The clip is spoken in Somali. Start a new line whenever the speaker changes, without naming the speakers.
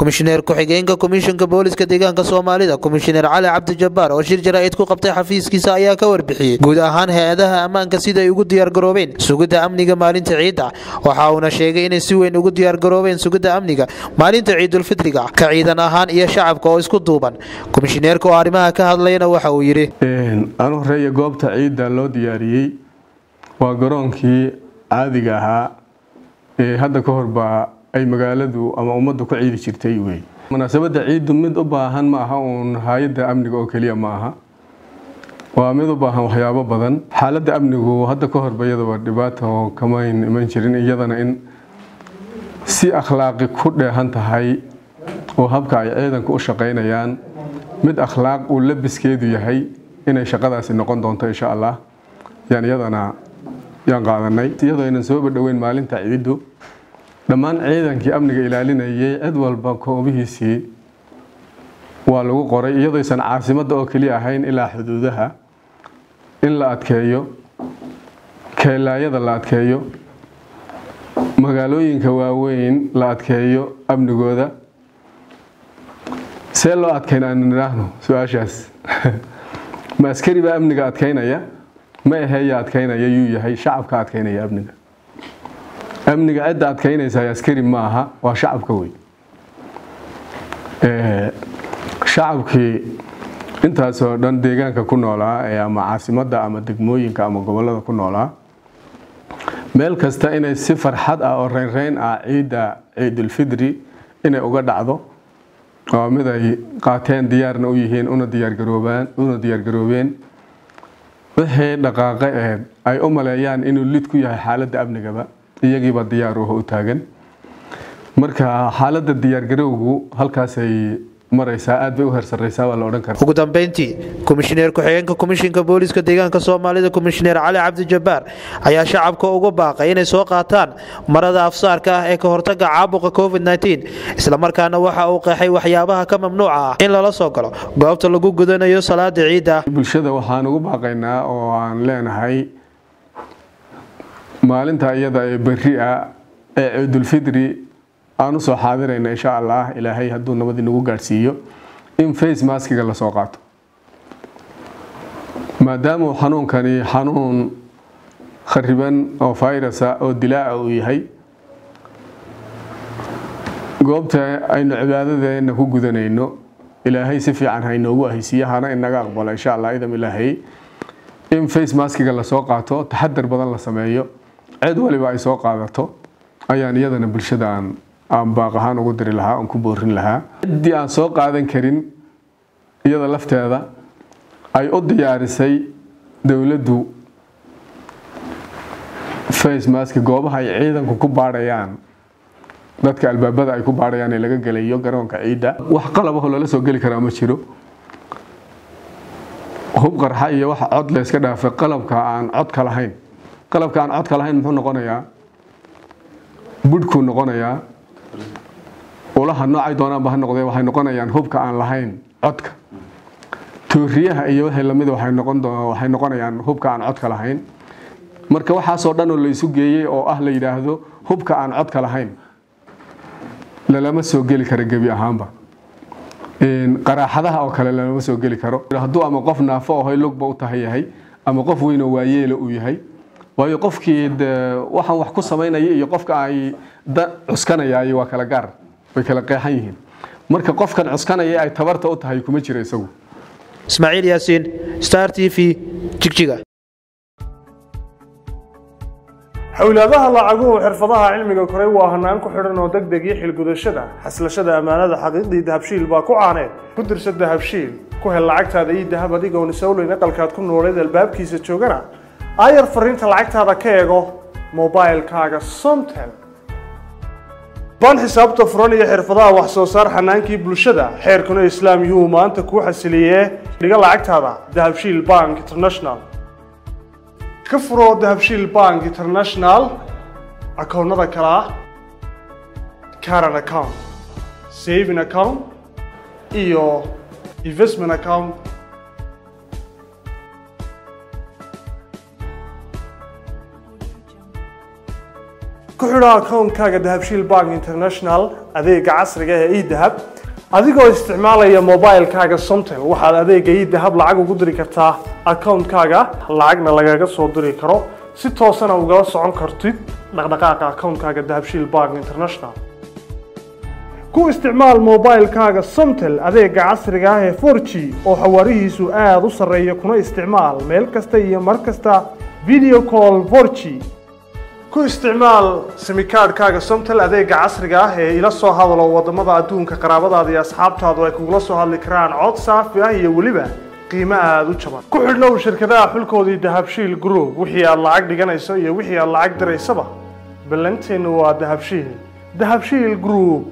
komishineer ku-xigeenka komishanka booliska deegaanka soomaalida komishineer cali cabdi jabbaar oo shir jaraa'id ku qabtay xafiiskiisa ayaa ka warbixiyey guud ahaan hay-adaha ammaanka siday ugu diyaargaroobeen sugidda amniga maalinta ciidda waxa uuna sheegay inay si weyn ugu diyaargaroobeen sugidda amniga maalinta ciidulfitriga ka ciidan ahaan iyo shacabka oo isku duuban komishineerka oo arrimaha ka hadlayna waxa uu yidhi
anu horeeya goobta ciidda loo diyaariyey waa garoonkii caadiga ahaa ee hadda ka horbaa ay magaaladu ama ummaddu ku ciidi jirtay wey munaasabadda ciiddu mid u baahan ma aha uun hay-adda amniga oo keliya ma aha waa mid u baahan waxyaabo badan xaaladda amnigu hadda ka horba iyadaba dhibaata oo kamayn iman jirin iyadana in si akhlaaqi ku dheehan tahay oo habka ay ciidanku u shaqaynayaan mid akhlaaq uu labiskeedu yahay inay shaqadaasi noqon doonto insha allah yaan iyadana yaan qaadanay iyadoo aynan sooba dhoweyn maalinta ciiddu dhammaan ciidankii amniga ilaalinayay cid walba koobihiisii waa lagu qoray iyadooysan caasimadda oo keliya ahayn ilaa xuduudaha in la adkeeyo keelaayada la adkeeyo magaalooyinka waaweyn la adkeeyo amnigooda see loo adkeyn aanu nidhaahno su-aashaas ma askari baa amniga adkeynaya ma aheeya adkeynaya yuu yahay shacabka adkeynaya amniga amniga cidda adkeynaysa askari ma aha waa shacabka wey shacabkii intaasoo dhan deegaanka ku noolaa ee ama caasimadda ama degmooyinka ama gobolada ku noolaa meel kasta inay si farxad ah oo reynreyn ah ciidda ciidulfidri inay uga dhacdo waa mid ay qaateen diyaarna u yihiin una diyaargaroobaan una diyaargaroobeen wixii dhaqaaqe ee ay u maleeyaan inuu lid ku yahay xaaladda amnigaba iyagiiba diyaar uho u taagan marka xaaladda diyaargarowgu halkaasay maraysaa aad bay u hersaraysaa waa la odhan karaa
ugu dambeyntii komishineer ku-xigeenka komishinka booliska deegaanka soomaalida komishineer cali cabdi jabbaar ayaa shacabka uga baaqay inay soo qaataan marada afsaarka ah ee ka hortaga caabuqa covid islamarkaana waxa uu qeexay waxyaabaha ka mamnuuca ah in lala soo galo goobta lagu gudanayo salaada ciidda
bulshada waxaan ugu baaqaynaa oo aan leenahay maalinta iyada ee berri ah ee ciidulfidri aan usoo xaadirayna insha allah ilaahay hadduu nabad inagu gaadhsiiyo in face maskiga lasoo qaato maadaamuu xanuunkani xanuun khariban oo virusa oo dilaaca uu yahay goobta aynu cibaadadeena ku gudanayno ilaahay si fiican hainoogu ahaysiiye hana inaga aqbalo insha allah idam ilaahay in face maskiga lasoo qaato taxadar badan la sameeyo cid waliba ay soo qaadato ayaan iyadana bulshada aan aan baaq ahaan ugu diri lahaa aan ku boorin lahaa ciddii aan soo qaadan karin iyada lafteeda ay u diyaarisay dowladdu face mask goobaha ay ciidanku ku baadhayaan dadka albaabada ay ku baadhayaan ee laga gelayo garoonka ciidda wax qalabahoo lala soo geli karaa ma jiro hub qarxa iyo waxa cod layska dhaafay qalabka aan codka lahayn qalabka aan codka lahayn muxuu noqonayaa budhkuu noqonayaa ulaha noocay doonaanba ha noqdee waxay noqonayaan hubka aan lahayn codka tooriyaha iyo wixii lamid waxay noqon waxay noqonayaan hubka aan codka lahayn marka waxaasoo dhan oo la isu geeyey oo ah la yidhaahdo hubka aan codka lahayn lalama soo geli karo gebi ahaanba qaraaxadaha oo kale lalama soo geli karo hadduu ama qof naafo oo lugba u tahay yahay ama qof weyn oo waayeela uu yahay waayo qofkii waxaan wax ku samaynaya iyo qofka ay cuskanayay waa kala gaar way kala qeexan yihiin marka qofkan cuskanaya ay tabarta u tahay kuma jiro isagu
ismaaciil yaasiin star t v jigjiga
xowlaadaha lacaguhu xirfadaha cilmiga koray waa hanaan ku xidhan oo deg deg iyo xilgudashada xaslashada ammaanada xaqiiqdii dahabshiil baa ku caaneed ku dirsa dahabshiil ku hel lacagtaada iyo dahab adigoon isowleyn aqalkaad ku nooleed albaabkiisa joogana aayar fariinta lacagtaada ka eego mobilkaaga somtel baan xisaabta furan iyo xirfadaha wax soo saar xanaankii bulshada xeerkuna islaam yuhu maanta kuu xasiliyee dhiga lacagtaada dahabshiil bank international ka furo dahabshiil bank international akoonnada kale ah caran account saving account iyo investment account ku xidho akoonkaaga dahabshiil bank international adeega casriga ee edahab adigoo isticmaalaya mobilekaaga somtel waxaad adeega edahab lacag ugu diri kartaa akoonkaaga lacagna lagaga soo diri karo si toosana ugala socon kartid dhaqdhaqaaqa akoonkaaga dahabshiil bank international ku isticmaal mobilekaaga somtel adeega casriga ah ee 4g oo xawaarihiisu aada u sarreeya kuna isticmaal meel kasta iyo mar kasta video call 4g ku isticmaal simikaadhkaaga somtel adeega casriga ah ee ila soo hadalo wadamada adduunka qaraabadaada iyo asxaabtaadu ay kugula soo hadli karaan cod saafi ah iyo weliba qiimo aada u jaban ku xidhnow shirkadaha xulkoodii dahabshiil group wixii aad lacag dhiganayso iyo wixii aad lacag diraysaba ballanteennu waa dahabshiil dahabshiil group